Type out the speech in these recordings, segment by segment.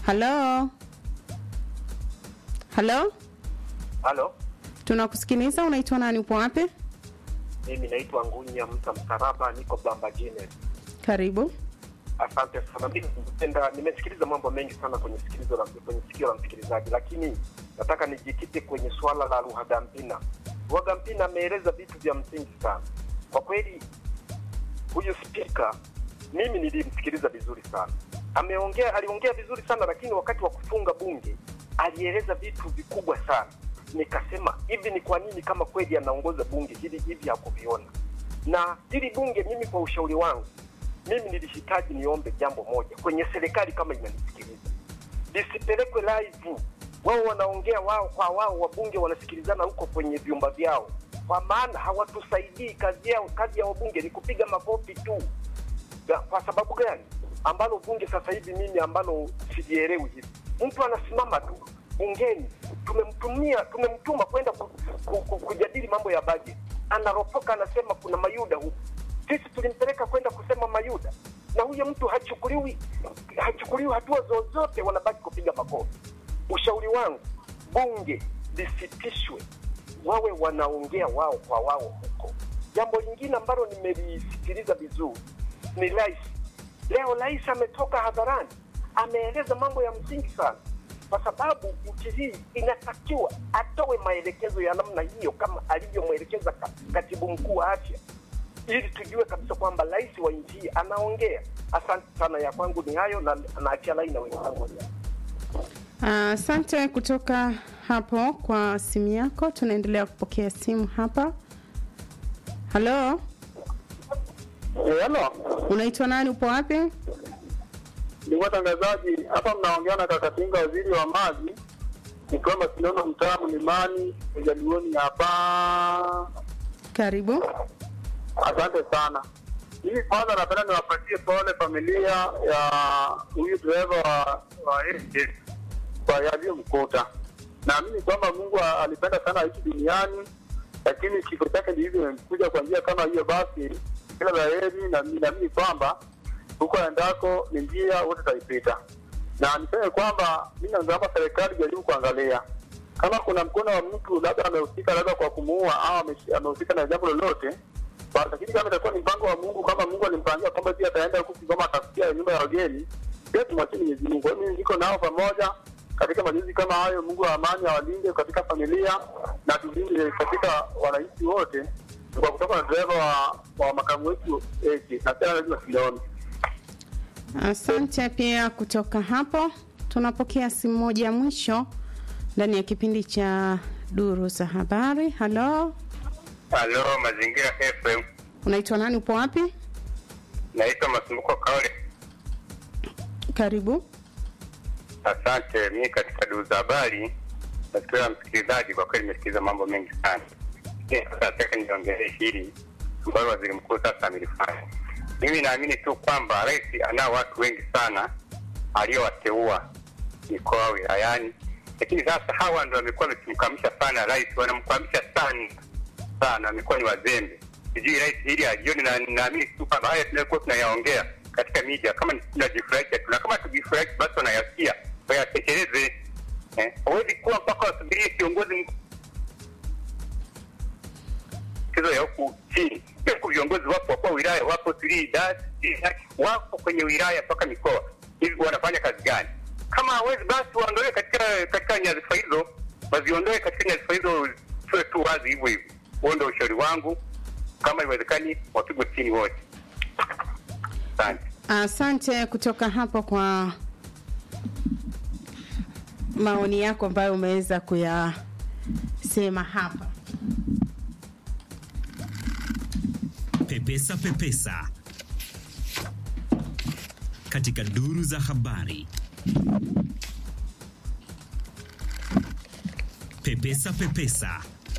Halo, halo, Halo, tunakusikiliza. Unaitwa nani? Upo wapi? mimi naitwa Ngunya Mta Msaraba, niko Bamba Jine. Karibu. Asante sana. Mimi nimependa, nimesikiliza mambo mengi sana kwenye sikilizo la kwenye sikio la msikilizaji, lakini nataka nijikite kwenye swala la Ruhagampina. Ruhagampina ameeleza vitu vya msingi sana kwa kweli. Huyu spika mimi nilimsikiliza vizuri sana, ameongea, aliongea vizuri sana, lakini wakati wa kufunga bunge alieleza vitu vikubwa sana. Nikasema hivi, ni kwa nini kama kweli anaongoza bunge hili hivi hakuviona? Na hili bunge, mimi kwa ushauri wangu mimi nilihitaji niombe jambo moja kwenye serikali, kama inanisikiliza, lisipelekwe live. Wao wanaongea wao kwa wao, wabunge wanasikilizana huko kwenye vyumba vyao, kwa maana hawatusaidii. Kazi yao, kazi ya wabunge ni kupiga makofi tu. Ya, Kwa sababu gani? Ambalo bunge sasa hivi mimi ambalo sijielewi hivi, mtu anasimama tu bungeni, tumemtumia tumemtuma kwenda ku, ku, ku, kujadili mambo ya bajeti, anaropoka anasema kuna mayuda huku sisi tulimpeleka kwenda kusema mayuda na huyo mtu hachukuliwi hachukuliwi hatua zozote, wanabaki kupiga makofi. Ushauri wangu bunge lisitishwe, wawe wanaongea wao kwa wao huko. Jambo lingine ambalo nimelisikiliza vizuri ni rais. Leo rais ametoka hadharani, ameeleza mambo ya msingi sana, kwa sababu nchi hii inatakiwa atoe maelekezo ya namna hiyo kama alivyomwelekeza ka- katibu mkuu wa afya ili tujue kabisa kwamba rais wa nchi hii anaongea. Asante sana, ya kwangu ni hayo, na naachia laini na wenzangu. Asante kutoka hapo kwa simu yako. Tunaendelea kupokea simu hapa. Halo, Halo, unaitwa nani? Upo wapi? ndugu watangazaji, hapa mnaongea na Kakatinga, waziri wa maji, nikiwa Masinono, mtaa Mlimani, Ujalioni hapa. Karibu. Asante sana. Mimi kwanza napenda niwapatie pole familia ya huyu dereva wa, wa AJ kwa yaliyomkuta. Naamini kwamba Mungu a- alipenda sana aishi duniani, lakini kifo chake ndivyo imekuja kwa njia kama hiyo. Basi kila la heri, na naamini kwamba huko endako ni njia wote taipita, na niseme kwamba mi naomba serikali jaribu kuangalia kama kuna mkono wa mtu labda amehusika labda kwa kumuua au ameshi- amehusika na jambo lolote Ba- lakini kama itakuwa ni mpango wa Mungu, kama Mungu alimpangia kwamba pia ataenda huku Kigoma atafikia nyumba ya wageni, pia tumwachie Mwenyezi Mungu. Kwa hiyo mimi niko nao pamoja katika majuzi kama hayo. Mungu wa amani awalinde katika familia na tulinde katika wananchi wote, kwa kutoka na dereva wa, wa makamu wetu eki na tena lazima tulione. Asante pia kutoka hapo. Tunapokea simu moja ya mwisho ndani ya kipindi cha duru za habari. Halo, Halo, Mazingira FM. unaitwa nani? Upo wapi? Naitwa Masumbuko Kaole. Karibu. Asante. Mimi katika duru za habari nasikiliza msikilizaji, kwa kweli nimesikiliza mambo mengi sana. Lakini Sasa nataka niongelee hili ambalo waziri mkuu sasa amelifanya. Mimi naamini tu kwamba rais anao watu wengi sana aliowateua mikoa wilayani, lakini sasa hawa ndo wamekuwa wamekimkamisha sana rais, wanamkwamisha sana sana, wamekuwa ni wazembe. Sijui rais hili ajioni, na naamini tu kwamba haya tunayokuwa tunayaongea katika media kama ni tunajifurahisha tu, na kama tujifurahisha basi wanayasikia wayatekeleze. Eh, hawezi kuwa mpaka wasubirie kiongozi mkuu kizo ya huku chini. Huku viongozi wapo, wakuu wa wilaya wapo, sijui idara, sijui nani, wapo kwenye wilaya mpaka mikoa. Hivi wanafanya kazi gani? Kama hawezi basi waondoe katika katika nyadhifa hizo, waziondoe katika nyadhifa hizo, sio tu wazi hivyo hivyo. Huo ndio ushauri wangu, kama iwezekani wapigwe chini wote. Asante. Asante kutoka hapo kwa maoni yako ambayo umeweza kuyasema hapa. Pepesa Pepesa katika duru za habari. Pepesa Pepesa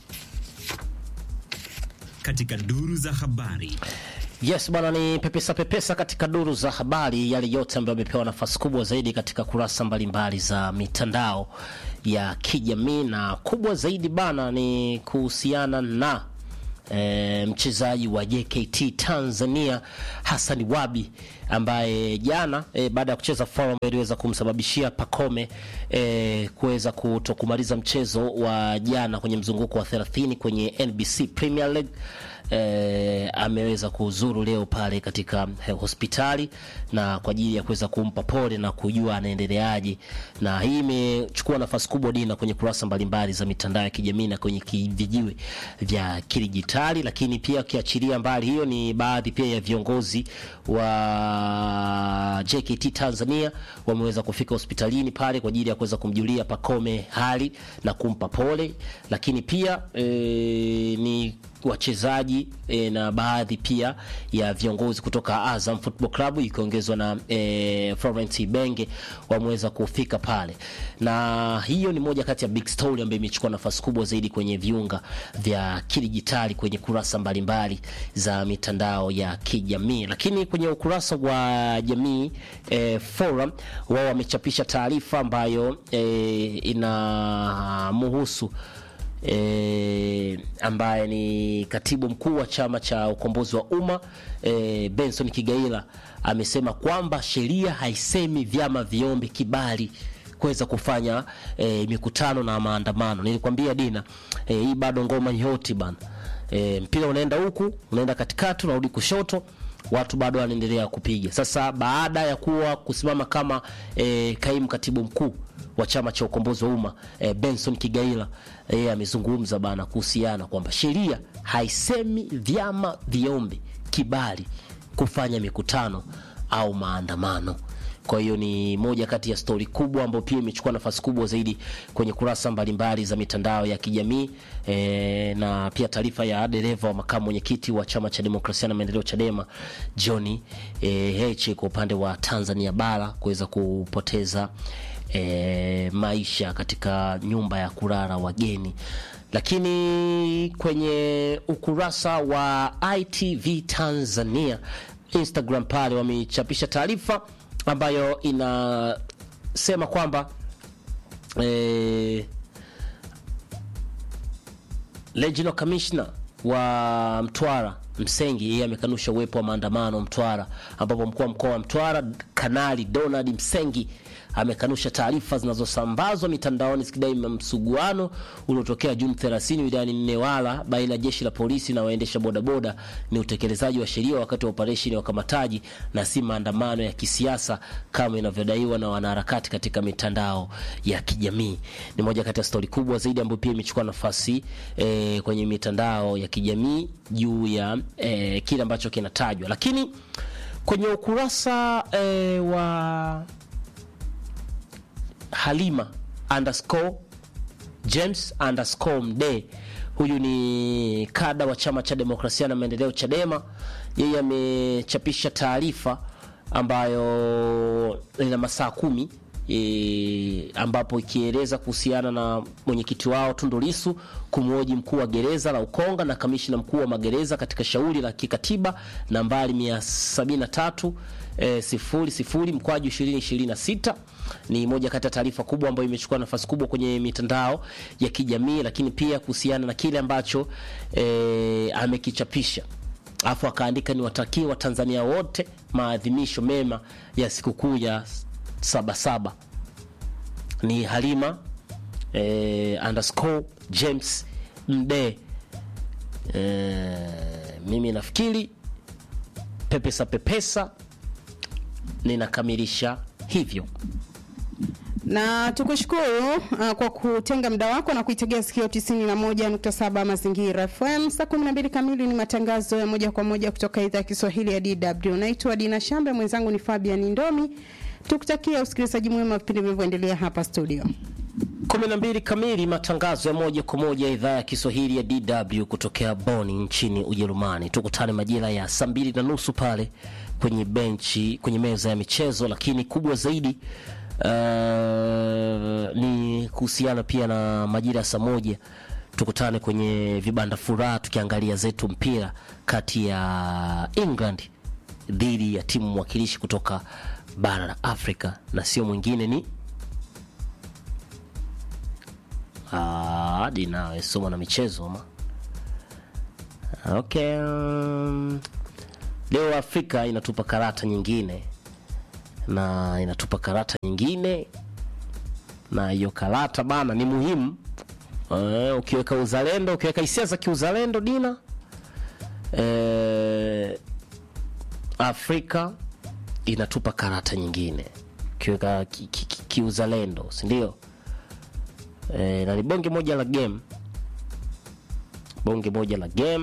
katika duru za habari. Yes bwana, ni pepesa pepesa katika duru za habari, yale yote ambayo yamepewa nafasi kubwa zaidi katika kurasa mbalimbali za mitandao ya kijamii, na kubwa zaidi bana ni kuhusiana na e, mchezaji wa JKT Tanzania Hassan Wabi ambaye jana e, baada ya kucheza foul ambayo iliweza kumsababishia Pacome e, kuweza kutokumaliza mchezo wa jana kwenye mzunguko wa 30 kwenye NBC Premier League e, ameweza kuzuru leo pale katika eh, hospitali na kwa ajili ya kuweza kumpa pole na kujua anaendeleaje, na hii imechukua nafasi kubwa dina kwenye kurasa mbalimbali za mitandao ya kijamii na kwenye ki- vijiwe vya kidijitali, lakini pia ukiachilia mbali hiyo, ni baadhi pia ya viongozi wa JKT Tanzania wameweza kufika hospitalini pale kwa ajili ya kuweza kumjulia Pacome hali na kumpa pole, lakini pia e, ni wachezaji e, na baadhi pia ya viongozi kutoka Azam Football Club ikiongezwa na e, Florence Ibenge wameweza kufika pale, na hiyo ni moja kati ya big story ambayo imechukua nafasi kubwa zaidi kwenye viunga vya kidijitali kwenye kurasa mbalimbali za mitandao ya kijamii. Lakini kwenye ukurasa wa jamii e, forum wao wamechapisha taarifa ambayo e, inamuhusu e, ambaye ni katibu mkuu wa chama cha ukombozi wa umma e, Benson Kigaila amesema kwamba sheria haisemi vyama viombe kibali kuweza kufanya e, mikutano na maandamano. Nilikwambia Dina, e, hii bado ngoma yote bana. E, mpira unaenda huku, unaenda katikati, unarudi kushoto watu bado wanaendelea kupiga. Sasa baada ya kuwa kusimama kama e, kaimu katibu mkuu wa chama cha ukombozi wa umma e, Benson Kigaila yeye amezungumza bana kuhusiana kwamba sheria haisemi vyama viombe kibali kufanya mikutano au maandamano. Kwa hiyo ni moja kati ya stori kubwa ambayo pia imechukua nafasi kubwa zaidi kwenye kurasa mbalimbali za mitandao ya kijamii e, na pia taarifa ya dereva wa makamu mwenyekiti wa chama cha demokrasia na maendeleo Chadema John e, Heche kwa upande wa Tanzania bara kuweza kupoteza e, maisha katika nyumba ya kulala wageni lakini kwenye ukurasa wa ITV Tanzania Instagram pale wamechapisha taarifa ambayo inasema kwamba eh, Regional Commissioner wa Mtwara Msengi yeye amekanusha uwepo wa maandamano Mtwara, ambapo mkuu wa mkoa wa Mtwara Kanali Donald Msengi amekanusha taarifa zinazosambazwa mitandaoni zikidai msuguano uliotokea Juni 30 wilayani Newala baina ya jeshi la polisi na waendesha bodaboda ni utekelezaji wa sheria wakati wa operesheni ya ukamataji na si maandamano ya kisiasa kama inavyodaiwa na wanaharakati katika mitandao ya kijamii. Ni moja kati ya stori kubwa zaidi ambayo pia imechukua nafasi eh, kwenye mitandao ya kijamii juu ya eh, kile ambacho kinatajwa, lakini kwenye ukurasa eh, wa Halima underscore James underscore Mde, huyu ni kada wa chama cha demokrasia na maendeleo Chadema. Yeye amechapisha taarifa ambayo ina masaa kumi e, ambapo ikieleza kuhusiana na mwenyekiti wao Tundu Lissu kumhoji mkuu wa gereza la Ukonga na kamishina mkuu wa magereza katika shauri la kikatiba nambari 173 e, sifuri sifuri mkwaju 2026 ni moja kati ya taarifa kubwa ambayo imechukua nafasi kubwa kwenye mitandao ya kijamii, lakini pia kuhusiana na kile ambacho e, amekichapisha alafu akaandika ni watakie Watanzania wote maadhimisho mema ya sikukuu ya Sabasaba. Ni Halima eh, underscore James Mde. Eh, mimi nafikiri pepesa pepesa ninakamilisha hivyo. na tukushukuru uh, kwa kutenga muda wako na kuitegea sikio 91.7 Mazingira FM. Saa 12 kamili ni matangazo ya moja kwa moja kutoka idhaa ya Kiswahili ya DW. Naitwa Dina Shambe, mwenzangu ni Fabian Ndomi. Tukutakia usikilizaji mwema wa vipindi vinavyoendelea hapa studio. 12 kamili matangazo ya moja kwa moja ya idhaa ya Kiswahili ya DW kutokea Bonn nchini Ujerumani. Tukutane majira ya saa mbili na nusu pale kwenye benchi, kwenye meza ya michezo, lakini kubwa zaidi uh, ni kuhusiana pia na majira ya saa moja tukutane kwenye vibanda furaha tukiangalia zetu mpira kati ya England dhidi ya timu mwakilishi kutoka bara la Afrika na sio mwingine ni hadi nawe soma na michezo ma okay um, leo afrika inatupa karata nyingine na inatupa karata nyingine na hiyo karata bana ni muhimu uh, ukiweka uzalendo ukiweka hisia za kiuzalendo dina uh, afrika inatupa karata nyingine ukiweka kiuzalendo ki, ki, kiuzalendo, si ndio e, na ni bonge moja la game bonge moja la game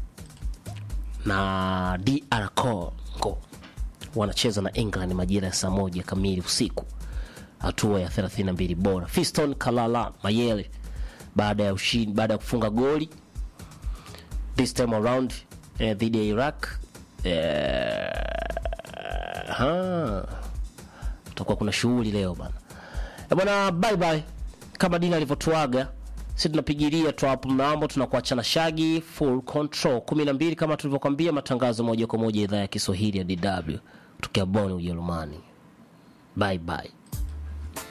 na DR Congo wanacheza na England majira ya saa moja kamili usiku, hatua ya 32 bora. Fiston Kalala Mayele baada ya ushindi, baada ya kufunga goli this time around eh, dhidi ya Iraq eh, ha, tutakuwa kuna shughuli leo bana Eh, bwana, bye bye. Kama Dina alivyotuaga, si tunapigilia tu hapo mnambo, tunakuacha na Shagi full control 12 kama tulivyokwambia, matangazo moja kwa moja idhaa ya Kiswahili ya DW tukia Bonn Ujerumani. Bye bye.